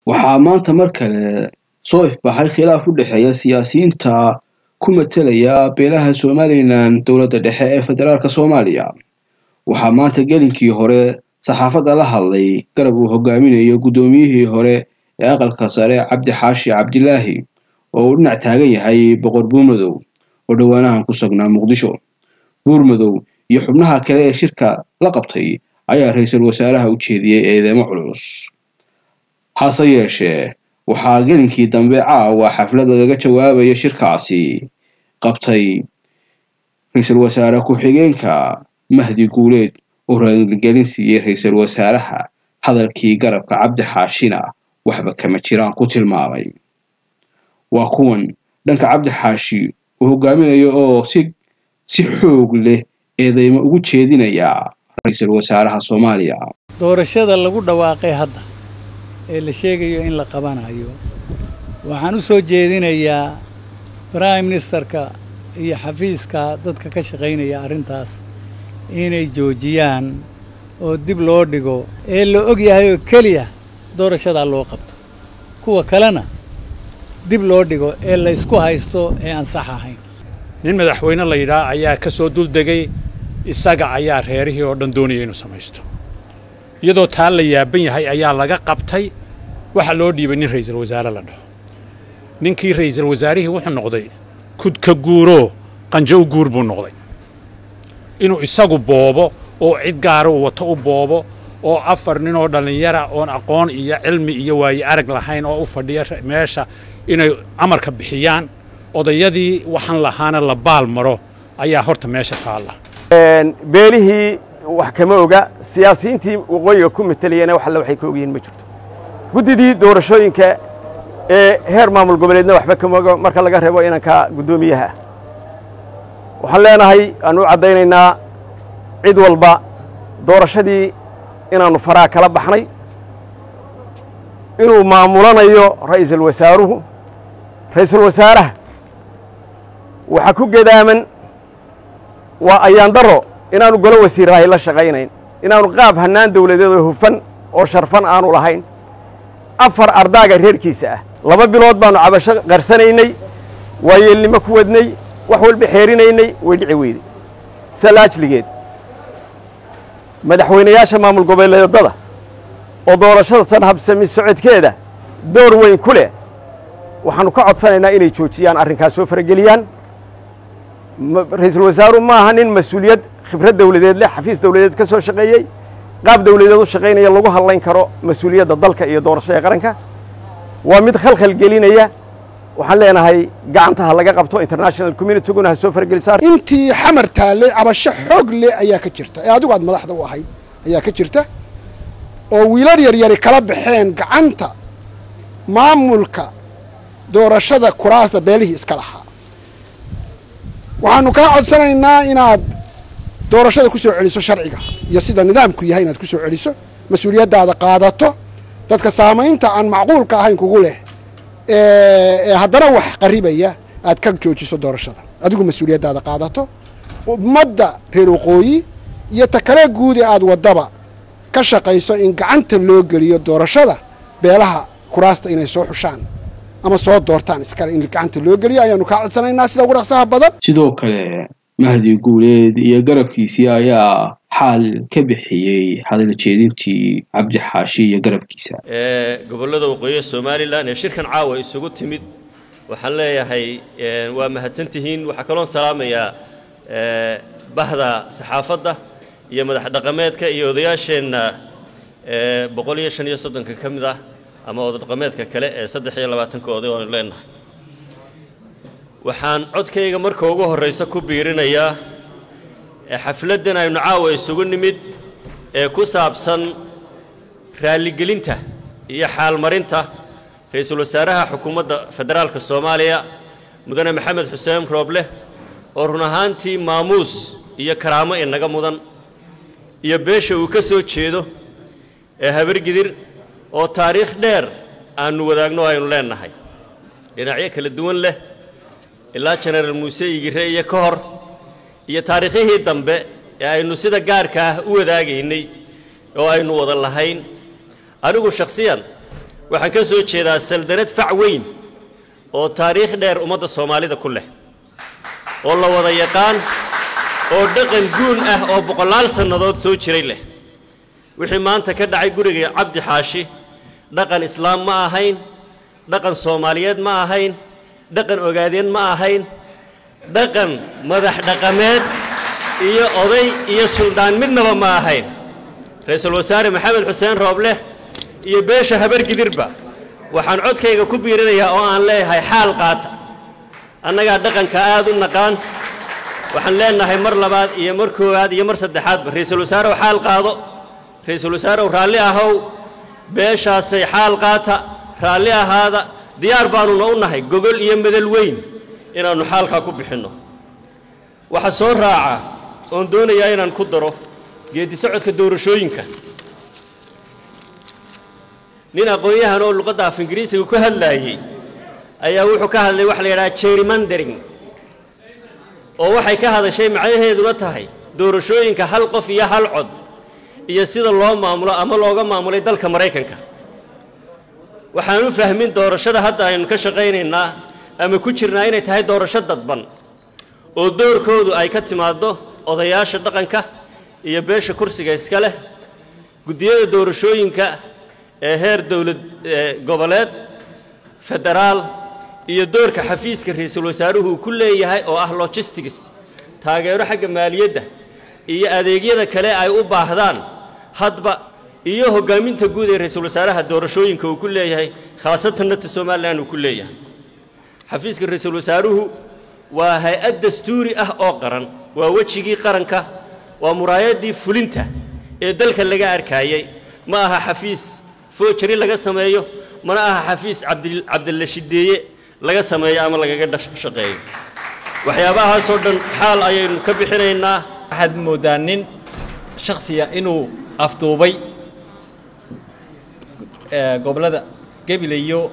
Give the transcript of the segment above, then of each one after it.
waxaa maanta mar kale soo ifbaxay khilaaf u dhexeeya siyaasiyiinta ku matelaya beelaha somalilan dowladda dhexe ee federaalk soomaaliya waxaa maanta gelinkii hore saxaafadda la hadlay garab uu hogaaminayo guddoomiyihii hore ee aqalka sare cabdi xaashi cabdilaahi oo uu dhinac taagan yahay boqor buurmadow oo dhowaanahan ku sugnaa muqdisho buurmadow iyo xubnaha kale ee shirka la qabtay ayaa ra-iisul wasaaraha u jeediyey eedeemo culus hase yeeshee waxaa gelinkii dambe caawa xaflad lagaga jawaabayo shirkaasi qabtay ra-iisul wasaare ku-xigeenka mahdi guuleed oo raaligelin siiyey ra-iisul wasaaraha hadalkii garabka cabdi xaashina waxba kama jiraan ku tilmaamay waa kuwan dhanka cabdi xaashi uu hogaaminayo oo si si xoog leh eedeymo ugu jeedinaya ra-iisul wasaaraha soomaaliya doorashada lagu dhawaaqay hadda ee la sheegayo in la qabanayo waxaan u soo jeedinayaa prime ministerka iyo xafiiska dadka ka shaqaynaya arrintaas inay joojiyaan oo dib loo dhigo ee la og yahay oo keliya doorashadaa loo qabto kuwa kalena dib loo dhigo ee la ysku haysto ee aan sax ahayn nin madaxweyne la yidhaah ayaa ka soo duldegay isaga ayaa reerihii oo dhan doonaya inuu samaysto iyadoo taa la yaaban yahay ayaa laga qabtay waxaa loo dhiibay nin ra'iisul wasaare la dhaho ninkii ra'iisul wasaarihii wuxuu noqday kudka guuroo qanjo u guur buu noqday inuu isagu boobo oo cid gaara uu wato u boobo oo afar nin oo dhallinyara oon aqoon iyo cilmi iyo waaye arag lahayn oo u fadhiya meesha inay amarka bixiyaan odayadii waxaan lahaana la baal maro ayaa horta meesha taalla beelihii wax kama oga siyaasiyiintii waqooyiga ku matalayana wax alle waxay ka ogyihiin ma jirto guddidii doorashooyinka ee heer maamul goboleedna waxba kama oga marka laga reebo inanka guddoomiyaha waxaan leenahay aan u caddaynaynaa cid walba doorashadii inaannu faraha kala baxnay inuu maamulanayo ra'iisul wasaaruhu ra'iisul wasaaraha waxaa ku gedaaman waa ayaan daro inaanu golo wasiirahay la shaqaynayn inaanu qaab hannaan dawladeed oo hufan oo sharfan aanu lahayn afar ardaaga reerkiisa ah laba bilood baannu cabasho qarsanaynay waayeelnimo ku wadnay wax walba xeerinaynay way dhici weyday salaajligeed madaxweynayaasha maamul goboleedada oo doorashada san habsami socodkeeda door weyn ku leh waxaannu ka codsanaynaa inay joojiyaan arrinkaas soo farageliyaan ra-iisul wasaaruhu ma aha nin mas-uuliyad khibrad dawladeed leh xafiis dawladeed ka soo shaqeeyey qaab dawladeed u shaqaynaya lagu hadlayn karo mas-uuliyadda dalka iyo doorashada qaranka waa mid khalkhal gelinaya waxaan leenahay gacantaha laga qabto international communityguna ha soo fargelisaa intii xamar taallay cabasho xoog leh ayaa ka jirta ee adigu aad madaxda u ahayd ayaa ka jirta oo wiilal yaryari kala baxeen gacanta maamulka doorashada kuraasta beelihii iska lahaa waxaanu kaa codsanaynaa inaad doorashada ku soo celiso sharciga iyo sida nidaamku yahay inaad ku soo celiso mas-uuliyaddaada qaadato dadka saamaynta aan macquulka ahayn kugu leh ee haddana wax qaribaya aad ka joojiso doorashada adigu mas-uuliyaddaada qaadato ummadda reer waqooyi iyo ta kale guudi aad waddaba ka shaqayso in gacanta loo geliyo doorashada beelaha kuraasta inay soo xushaan ama soo doortaan iskale in gacanta loo geliyo ayaanu kaa codsanaynaa sida ugu dhaqsaha badan sidoo kale mahdi guuleed iyo garabkiisii ayaa xaal ka bixiyey hadal jeedintii cabdi xaashi iyo garabkiisa gobollada waqooyiga somalilan ee shirkan caawa isugu timid waxaan leeyahay waa mahadsantihiin waxaa kaloon salaamayaa bahda saxaafadda iyo madax dhaqameedka iyo odayaasheenna boqol iyo shan iyo soddonka ka mid ah ama odadhaqameedka kale ee saddex iyo labaatanka oday oonu leenahay waxaan codkayga marka ugu horraysa ku biirinayaa xafladdan aynu caawa isugu nimid ee ku saabsan raalligelinta iyo xaalmarinta ra-iisul wasaaraha xukuumadda federaalka soomaaliya mudane maxamed xuseen roobleh oo run ahaantii maamuus iyo karaamo inaga mudan iyo beesha uu ka soo jeedo ee habargidir oo taariikh dheer aannu wadaagno aynu leennahay dhinacyo kala duwan leh ilaa jenaraal muuse igire iyo ka hor iyo taariikhihii dambe ee aynu sida gaarka ah u wadaagaynay oo aynu wada lahayn anigu shakhsiyan waxaan ka soo jeedaa saldanad fac weyn oo taariikh dheer ummadda soomaalida ku leh oo la wada yaqaan oo dhaqan guun ah oo boqolaal sannadood soo jiray leh wixii maanta ka dhacay guriga cabdi xaashi dhaqan islaam ma ahayn dhaqan soomaaliyeed ma ahayn dhaqan ogaadeen ma ahayn dhaqan madax dhaqameed iyo oday iyo suldaan midnaba ma ahayn ra-iisul wasaare maxamed xuseen roobleh iyo beesha habargidirba waxaan codkayga ku biirinayaa oo aan leeyahay xaal qaata annagaa dhaqanka aad u naqaan waxaan leenahay mar labaad iyo mar koowaad iyo mar saddexaadba ra-iisul wasaarew xaal qaado ra-iisul wasaarew raalli ahow beeshaasay xaal qaata raalli ahaada diyaar baannuna u nahay gogol iyo medal weyn inaannu xaalkaa ku bixinno waxaa soo raaca oon doonayaa inaan ku daro geeddi socodka doorashooyinka nin aqoon-yahan oo luqadda af ingiriisiga ku hadlaayey ayaa wuxuu ka hadlay waxa la yidhaha jerrymandering oo waxay ka hadashay macnaheeduna tahay doorashooyinka hal qof iyo hal cod iyo sida loo maamulo ama looga maamulay dalka maraykanka waxaan u fahmin doorashada hadda aynu ka shaqaynaynaa ama ku jirnaa inay tahay doorasho dadban oo doorkoodu ay ka timaaddo odayaasha dhaqanka iyo beesha kursiga iska leh guddiyada doorashooyinka ee heer dowlad goboleed federaal iyo doorka xafiiska ra-iisul wasaaruhu uu ku leeyahay oo ah logistics taageero xagga maaliyadda iyo adeegyada kale ay u baahdaan hadba iyo hoggaaminta guud ee ra-iisul wasaaraha doorashooyinka uu ku leeyahay khaasatan nata somalilan uu ku leeyahay xafiiska ra-iisul wasaaruhu waa hay-ad dastuuri ah oo qaran waa wejigii qaranka waa muraayaddii fulinta ee dalka laga arkaayey ma aha xafiis foojari laga sameeyo mana aha xafiis cabdilla shideeye laga sameeyo ama lagaga shaqeeyo waxyaabahaasoo dhan xaal ayaynu ka bixinaynaa waxaad mooddaa nin shaksiya inuu afduubay gobollada gebile iyo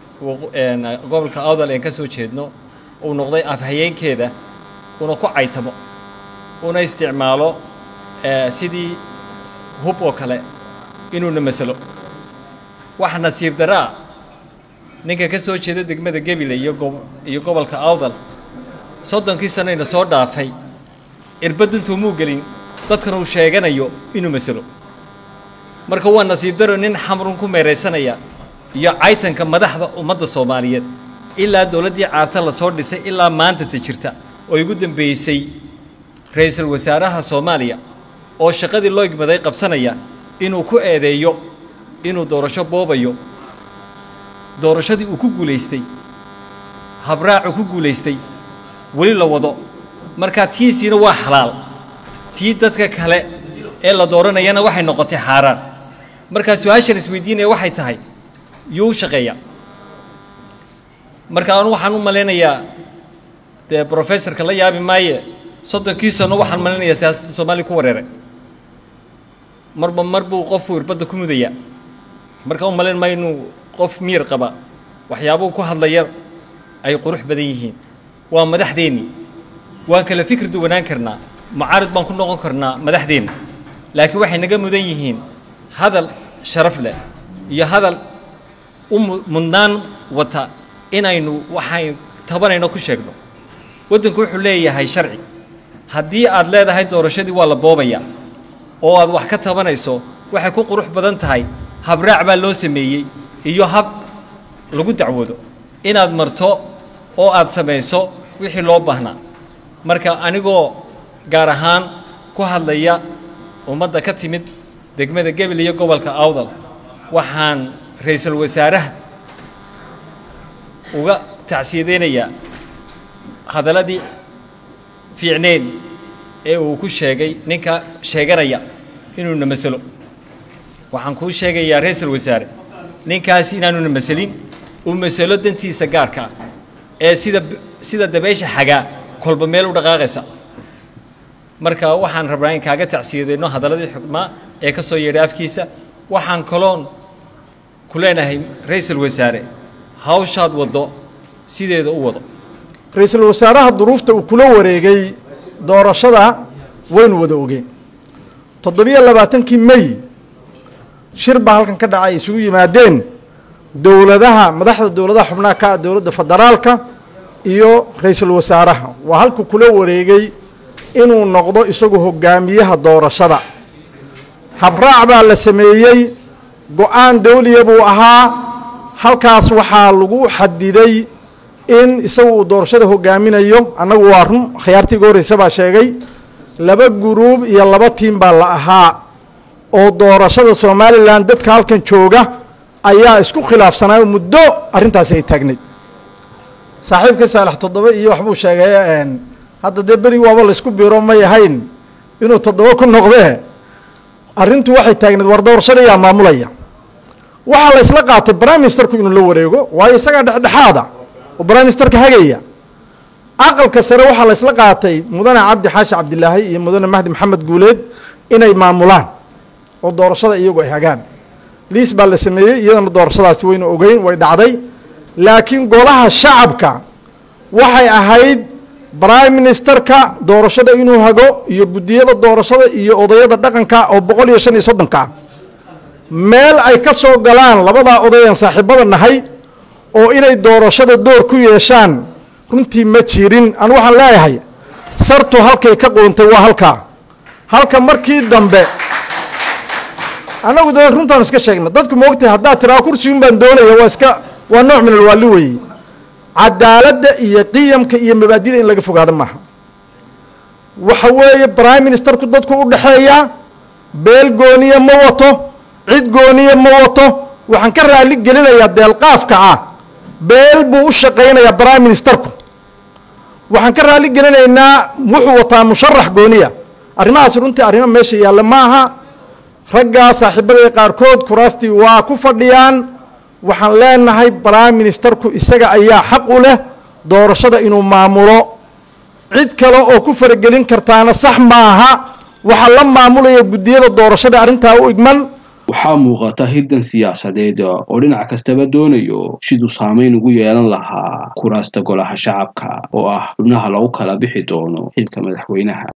gobolka awdal een ka soo jeedno uu noqday afhayeenkeeda una ku caytamo una isticmaalo sidii hub oo kale inuuna masalo waxa nasiib daraa ninka ka soo jeeda degmada gebile iyo iyo gobolka awdal soddonkii sanayna soo dhaafay irbadintuu muu gelin dadkana uu sheeganayo inuu masalo marka waa nasiib daro nin xamrun ku meeraysanaya iyo caytanka madaxda ummadda soomaaliyeed ilaa dowladdii caarta la soo dhisay ilaa maanta ta jirta oo igu dambeysay ra-iisul wasaaraha soomaaliya oo shaqadii loo igmaday qabsanaya inuu ku eedeeyo inuu doorasho boobayo doorashadii uu ku guulaystay habraacu ku guulaystay weli la wado markaa tiisiina waa xalaal tii dadka kale ee la dooranayana waxay noqotay xaaraan markaa su-aashan isweydiinaya waxay tahay yuu shaqeeya marka anu waxaan u malaynayaa dee brofessorka la yaabi maaye soddonkii sano waxaan malaynayaa siyaasadda soomaaliya ku wareeray marba mar buu qofku irbadda ku mudayaa marka u malayn maayo inuu qof miir qaba waxyaabuu ku hadlaya ay qurux badan yihiin waa madaxdeennii waan kala fikir duwanaan karnaa mucaarid baan ku noqon karnaa madaxdeenna laakiin waxay naga mudan yihiin hadal sharaf leh iyo hadal u mudnaan wata inaynu waxay tabanayno ku sheegno waddanku wuxuu leeyahay sharci haddii aad leedahay doorashadii waa la boobayaa oo aad wax ka tabanayso waxay ku qurux badan tahay habraac baa loo sameeyey iyo hab lagu dacwoodo inaad marto oo aad samayso wixii loo baahnaa marka anigoo gaar ahaan ku hadlaya ummadda ka timid degmada gebel iyo gobolka awdal waxaan ra-iisul wasaaraha uga tacsiyadeynayaa hadalladii fiicneyn ee uu ku sheegay ninka sheeganaya inuuna masalo waxaan kuu sheegayaa ra-iisul wasaare ninkaas inaanuna masalin uu masalo dantiisa gaarka ah ee sida sida dabeysha xagaa kolba meel u dhaqaaqaysa marka waxaan rabnaa in kaaga tacsiyadeyno hadalladii xukmaa ee ka soo yeedhay afkiisa waxaan kaloon ku leenahay ra-iisul wasaare hawshaad waddo sideeda u wado ra-iisul wasaaraha duruufta uu kula wareegay doorashada waynu wada ogeen toddobiyo labaatankii mey shir baa halkan ka dhacay ay isugu yimaadeen dowladaha madaxda dowladaha xubnaha ka ah dowladda federaalka iyo ra-iisul wasaaraha waa halku kula wareegay inuu noqdo isagu hogaamiyaha doorashada habraac baa la sameeyey go-aan dawliya buu ahaa halkaas waxaa lagu xadiday in isagu uu doorashada hogaaminayo annagu waa run khiyaartii uga horreysa baa sheegay laba guruub iyo laba tiim baa la ahaa oo doorashada somalilan dadka halkan jooga ayaa isku khilaafsanaayo muddo arrintaasi ay taagnayd saaxiibka saalax toddoba iyo waxbuu sheegay hadda dee beri waaba laysku biro may ahayn inuu toddoba ku noqdee arrintu waxay taagnayd war doorashada yaa maamulaya waxaa la isla qaatay prime ministerku inuu la wareego waayo isagaa dhexdhexaada oo prime ministerka hagaya aqalka sare waxaa la isla qaatay mudane cabdi xaashi cabdilaahi iyo mudane mahdi maxamed guuleed inay maamulaan oo doorashada iyagu ay hagaan liis baa la sameeyey iyadana doorashadaasi waynu ogeyn way dhacday laakiin golaha shacabka waxay ahayd prime ministerka doorashada inuu hago iyo guddiyada doorashada iyo odayada dhaqanka oo boqol iyo shan iyo soddonka ah meel ay ka soo galaan labadaa odayan saaxiibada nahay oo inay doorashada door ku yeeshaan runtii ma jirin anu waxaan leeyahay sartu halkay ka quuntay waa halkaa halka markii dambe annagu dee runtaanu iska sheegna dadku moogtahay haddaad tiraa kursigun baan doonaya waa iska waa nooc min alwaali weeye cadaaladda iyo qiyamka iyo mabaadida in laga fogaado maaha waxa weeye prime ministerku dadku u dhexeeyaa beel gooniya ma wato cid gooniya ma wato waxaan ka raali gelinayaa deelqaafka ah beel buu u shaqaynayaa prime ministerku waxaan ka raali gelinaynaa wuxuu wataa musharax gooniya arrimahaasi runtii arrimo meesha yaalla maaha raggaa saaxiibada qaarkood kuraastii waa ku fadhiyaan waxaan leenahay prime ministerku isaga ayaa xaq u leh doorashada inuu maamulo cid kale oo ku faragelin kartaana sax maaha waxaa la maamulaya guddiyada doorashada arrintaa u igman waxaa muuqata hirdan siyaasadeed oo dhinac kastaba doonayo siduu saamayn ugu yeelan lahaa kuraasta golaha shacabka oo ah xubnaha lagu kala bixi doono xilka madaxweynaha